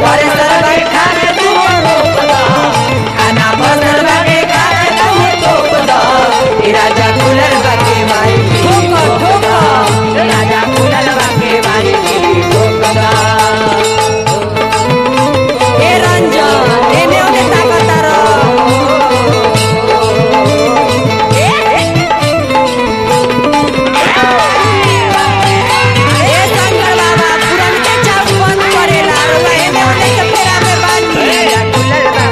घरे सरवा खा के तू रोक द खाना बनल बाटे खा के तू टोक द ए राजा खुलल बाटे मारी के ठोक द ए राजा खुलल बाटे मारी के ठोक द ए रंजन एने ओने ताकत ए शंकर बाबा पुरन के चाप बंद करेला रउआ एने ओने के फेरा में बानी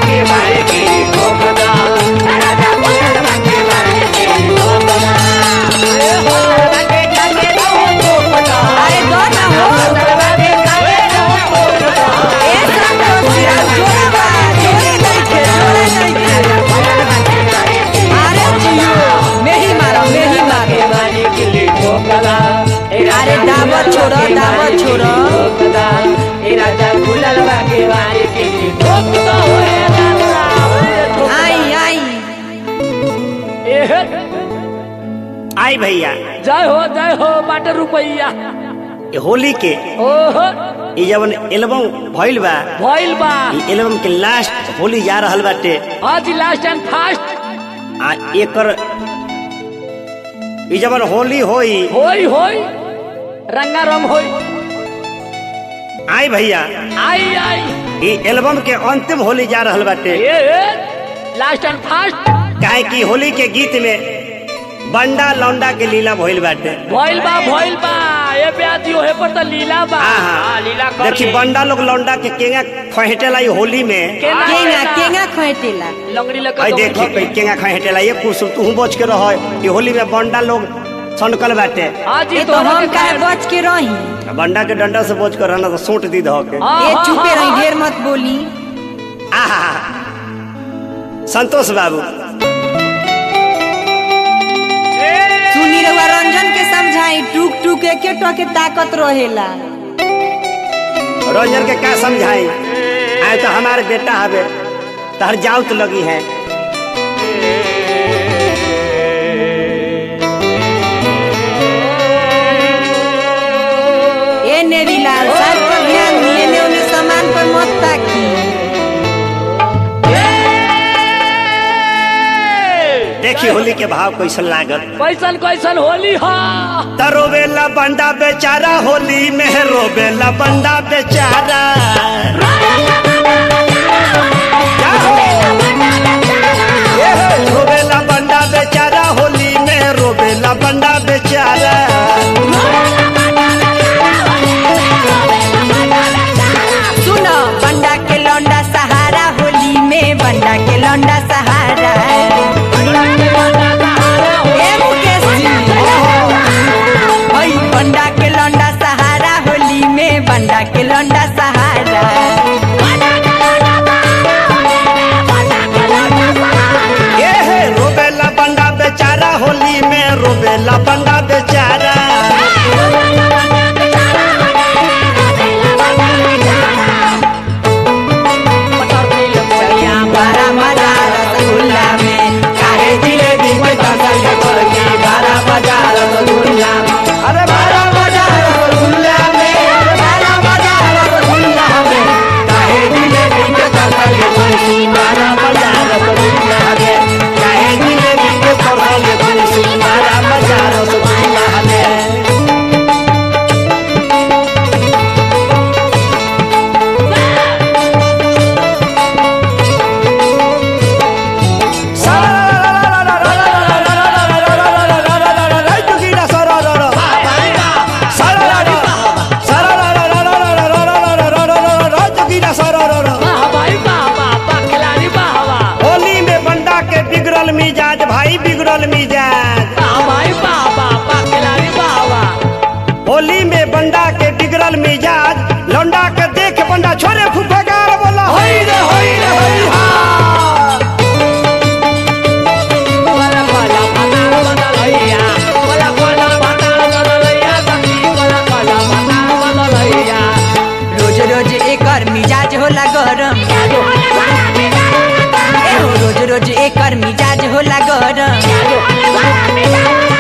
अरे दो ना हो ए संतोष जोड़ा बा जोड़े नइखे जोड़े नइखे अरे जियो मेही मारो मेही मारो अरे दावत छोड़ो दावत छोड़ो आई आई आई भैया जय हो जय हो बाटे रुपैया ये होली के ओहो ये जवन एल्बम भइल बा भइल बा ये एल्बम के लास्ट होली जा रहल बाटे आज लास्ट एंड फास्ट आ एकर ये जवन होली होई होई होई रंगा रंग होई आई भैया आई आई ये एल्बम के अंतिम होली जा रहल बाटे ए लास्ट एंड फास्ट काहे कि होली के गीत में बंडा लौंडा के लीला भइल बाटे भइल बा भइल बा ए ब्याजी ओहे पर त लीला बा आहा। हाँ, लीला कर देखी ले। बंडा लोग लौंडा के केंगा खहेटेला ये होली में केना केंगा केंगा खोटेला लंगड़ी लगा आई देखी कोई केंगा खहेटेला ये कुछ तू बच के रह ये होली में बंडा लोग सनकल बाटे आज ए ही तो हम काहे बच के रही बंडा के डंडा से बच कर रहना तो सूट दी धो के ए चुपे रही ढेर मत बोली आहा संतोष बाबू सुनी रउआ रंजन के समझाई टूक टूक एके टके ताकत रहेला रंजन के क्या समझाई आए तो हमारे बेटा हवे तहर जाउत लगी है ए नेरीलाल सर पर ध्यान दिए ने उन्हें सामान पर मत ताकी देखी होली के भाव कैसन लागत कैसन कैसन होली हा त रोवेला बंडा बेचारा होली में रोवेला बंडा बेचारा क्या हो? ए हो, रोवेला बंडा बेचारा होली में रोवेला बंडा बेचारा सुनो बंडा के लौंडा सहारा होली में बंडा के लौंडा सहारा ए मुकेश जी ओई बंडा के लौंडा सहारा होली में बंडा के लौंडा सहारा ए हे रोवेला बंडा बेचारा होली में रोवेला बंडा बेचारा चलिया बड़ा मजा रसगुल्ला में काहे जिलेबी में फसल के पड़गी बड़ा मजा रसगुल्ला में अरे बड़ा मजा रसगुल्ला में बड़ा मजा रसगुल्ला में काहे जिलेबी के फसल के पड़गी बड़ा मजा रसगुल्ला में काहे जिलेबी के फसल के पड़गी बड़ा मजा रसगुल्ला में वाह भाई वाह वाह वाह खिलाड़ी वाह वाह होली में बंडा के बिगड़ल मिजाज भाई बिगड़ल मिजाज वाह भाई वाह वाह वाह खिलाड़ी वाह वाह होली में बंडा के बिगड़ल मिजाज लौंडा के देख बंडा छोरे फुफकार बोला होई रे होई रे होई हा कोला कोला पताल बदलैया कोला कोला पताल बदलैया सखी कोला कोला पताल बदलैया रोज रोज एकर मिजाज होला गरम ए हो रोज रोज एकर मिजाज होला गरम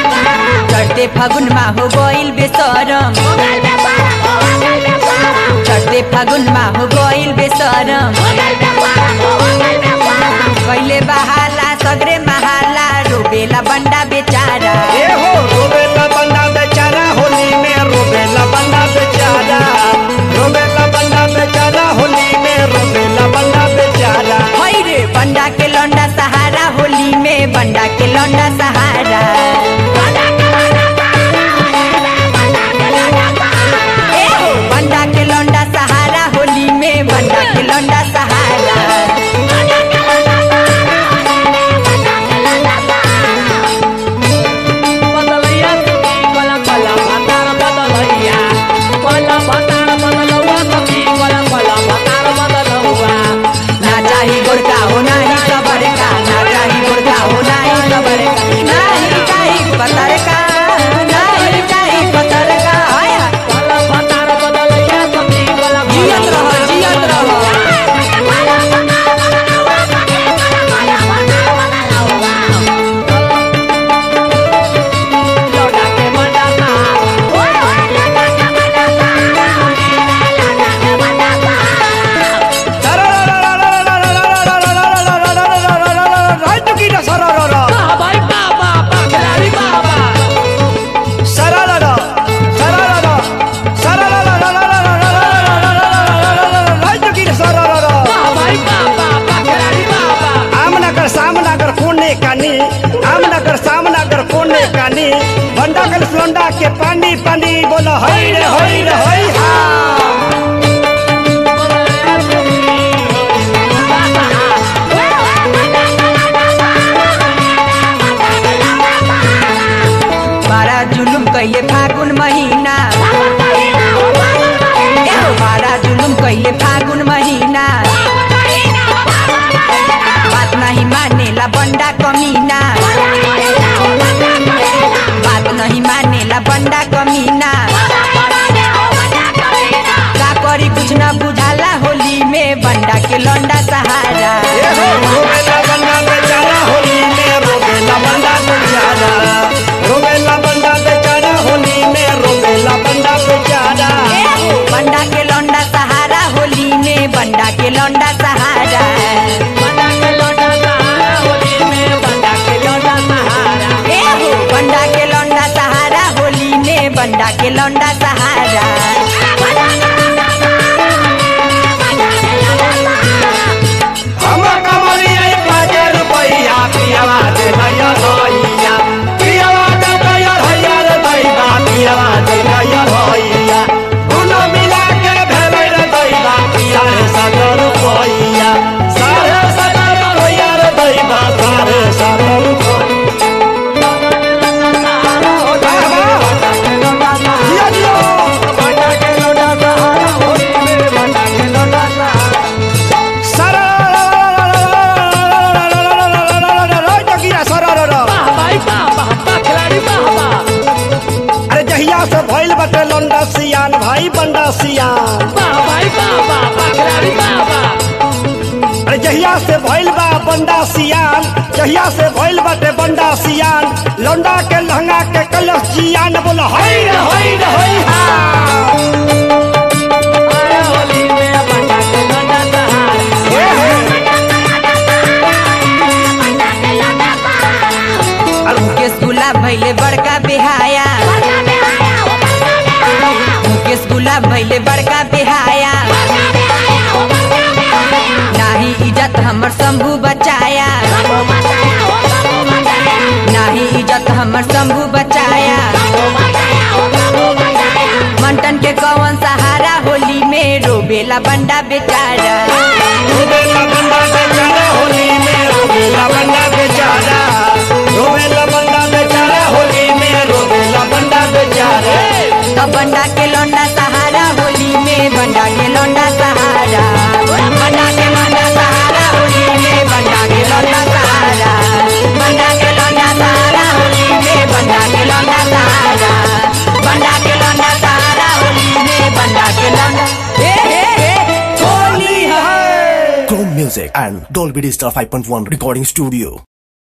चढ़ते फागुन मा हो गइल बेसरम चढ़ते फागुन माहु गइल बेसरम कैले बहाला सगरे महाला रोबेला बंडा बेचारा ए हो रोबेला बंदा बेचारा होली में रोबेला बंदा बेचारा रोबेला बंदा बेचारा होली में रोबेला बंदा बेचारा होइ रे बंडा के लौंडा सहारा होली में बंडा के लौंडा सहारा ए हो, बंडा के लौंडा सहारा होली में बंडा के लौंडा सहारा बदलैया सखी कोला कोला भतार बदलैया कोला भतार बदलौआ सखी कोला कोला भतार बदलौआ ना चाही गोरका हो नाही खबर का ना चाही गोरका हो नाही खबर का नाही चाही पतर का नाही चाही पतर का हाय हाय। कोला भतार बदलैया सखी कोला जियत रहो जियत रहो लौटा के मंडाता राज की ना सरारा बाबा बाबा पखलारी बाबा सरारा सरारा सरारा राज की ना सरारा बाबा बाबा पखलारी बाबा आमनगर सामनगर कोने कानी आमनगर सामनगर कोने कानी बंडा कल लोंडा के पानी पानी बोलो हई रे हई रे हई हा बारा जुलुम कैले फागुन महीना ए हो बारा जुलुम कैले फागुन महीना बात नहीं मानेला बंडा कमीना बात नहीं मानेला बंडा कमीना का करी कुछ न बुझाला होली में बंडा के लौंडा सहारा ए हो रोबेला बंडा बेचारा होली में रोबेला बंडा बेचारा रोबेला बंडा बेचारा होली में रोबेला बंडा बेचारा ए हो, बंडा के लौंडा सहारा होली में बंडा के लौंडा सहारा बंडा के लौटा सहारा होली में बंडा के लौटा सहारा ए हो बंडा के लौंडा सहारा होली में बंडा के लौंडा सहारा हम कमरिया बाजे रुपैया पियावा दे भैया भैया पियावा दे भैया भैया रे दैबा पियावा दे भैया भैया दुनो मिला के भेलै रे दैबा साढ़े सत्तर रुपैया साढ़े सत्तर रुपैया रे दैबा साढ़े सत्तर रुपैया जिया जिया बंडा के लोटा सहारा होली में बंडा के लोटा सहारा बाबा बाबा पखलारी बाबा अरे जहिया से भइल बटे लंडा सियान भाई बंडा सियान बाबा बाबा पखलारी बाबा अरे जहिया से भइल बा बंडा सियान जहिया से भइल बटे बंडा सियान लंडा के लहंगा के कलश जियान बोला हई रे हई रे हई हा अरे होली में बंडा के लौटा सहारा हे हे मुकेश गुलाब भैले बड़का बेहाया मुकेश गुलाब भैले बड़का बेहाया नाही इज्जत हमर शंभू बचाया नाही इज्जत हमर शंभू बचाया मंटन के कौन सहारा होली में रोबेला बंडा बेचारा रोबेला बंडा बेचारा होली में रोबेला बंडा बेचारा रोबेला बंडा बेचारा होली में रोबेला बंडा बेचारा तो बंडा के लौंडा सहारा होली में बंडा के लौंडा सहारा बंडा के लौंडा सहारा होली में बंडा के लौंडा सहारा बंडा के लौंडा सहारा होली में बंडा के लौंडा सहारा बंडा के लौंडा सहारा होली में बंडा के लौंडा हे हे हे होली है है Chrome Music and Dolby Digital 5.1 Recording Studio.